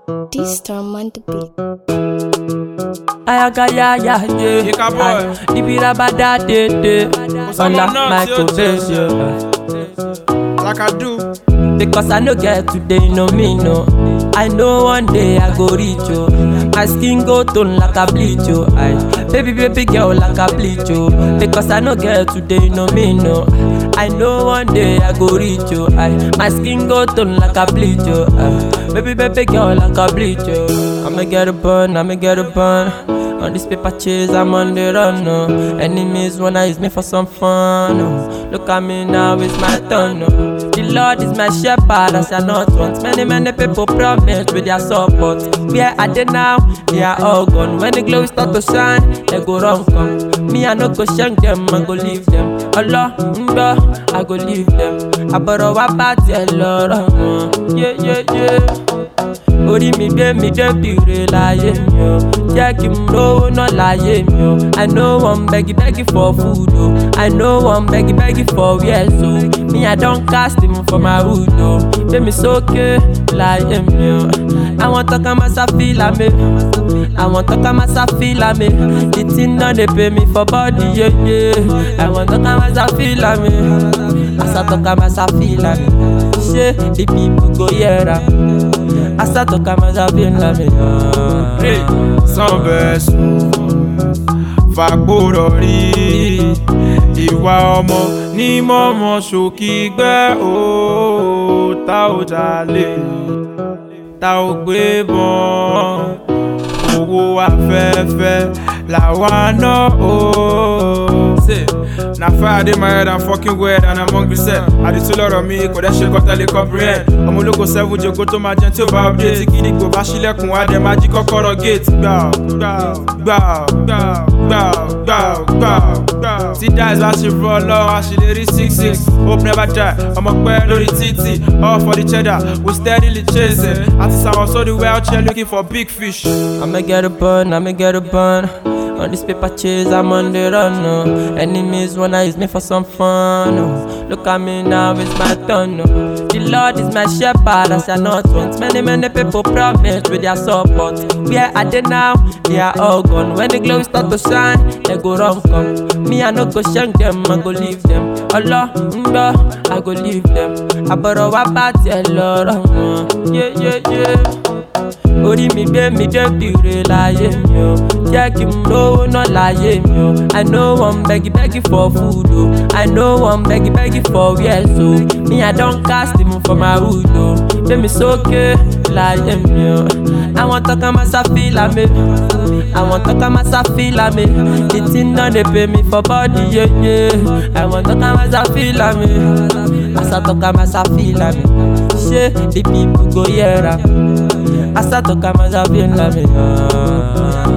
This storm on the beat. Ayaga ya ya ye. Yika boy. Ibira bada de de. someone Unlock else, my yo, confession. like I do. Because I no get today, no me no. I know one day I go reach you. My skin go tone like a bleach you. I baby baby girl like a bleach you. Because I no get today, no me no. I know one day I go reach you. I my skin go tone like a bleach you. I, baby baby girl like a bleach you. I'ma get a burn, I'ma get a burn. On this paper chase, I'm on the run. No. Enemies wanna use me for some fun. No. Look at me now, it's my turn. No. The Lord is my shepherd, as I not want. Many, many people promise with their support. Where are they now? They are all gone. When the glory start to shine, they go wrong come. Me, I no go shank them, I go leave them. Allah, mm, I go leave them. I borrow a party, Lord. Yeah, yeah, yeah. orí mi gbé mi débi re láyé mi o jẹ́ kí n lówó náà láyé mi o i no wan begi begi for food o i no wan begi begi for wear so me i don cast him for my hood o gbé mi sókè láyé mi o àwọn tọ́ka máa ṣàfihàn mi àwọn tọ́ka máa ṣàfihàn mi the thing no dey pay me for body yeye àwọn tọ́ka máa ṣàfihàn mi àṣà tọ́ka máa ṣàfihàn mi ṣé the people go hear am. Asa toka mazabin la mi Hey, sanbẹ sùn fàgbọ́rọ̀ rí ìwà ọmọ ní mọ́mọ́ ṣòkì gbẹ́ ó tá ò jalè tá ò gbé bọ́n owó afẹ́fẹ́ làwa náà ó. Na fire dey my head and fucking weird and I'm hungry set. Àdìtú lọ̀rọ̀ mi kò dẹ́ ṣe kọ́tà lè comprehend. Ọmọ ológo seven jogo tó máa jẹun tí ó bá update. Tí gidigbo bá ṣílẹ̀kùn wá dẹ̀ máa jí kọ́kọ́rọ́ gate. Gbà ó gbà ó gbà ó gbà ó gbà ó gbà ó gbà ó gbà ó. Tí dice bá ṣe rọ lọ́wọ́ àṣìlérí six six. Hope never die. Ọmọ pẹ́ lórí títì. All for the cheddar. We steadily chasing. Àti sàwọn sórí wheelchair looking for big fish. I'ma get a bun, I'ma get a bun. On this paper chase, I'm on the run. No. Enemies wanna use me for some fun. No. Look at me now, it's my turn. No. The Lord is my shepherd, as I not want. Many, many people promise with their support. Where are they now? They are all gone. When the glory start to shine, they go wrong come. Me, I no go shank them, I go leave them. Allah, mm, I go leave them. I borrow a party, Lord. Yeah, yeah, yeah. orí mi gbé mi débi re láyé mi o jẹ́ kí n lówó náà láyé mi o i no wan begi begi for food o i no wan begi begi for wear so me i don cast him for my hood o gbé mi sókè láyé mi o àwọn tọ́ka máa ṣàfihàn mi àwọn tọ́ka máa ṣàfihàn mi the thing no dey pay me for body yeye àwọn tọ́ka máa ṣàfihàn mi àṣà tọ́ka máa ṣàfihàn mi ṣé the people go hear am. Asa toka mazabin la mi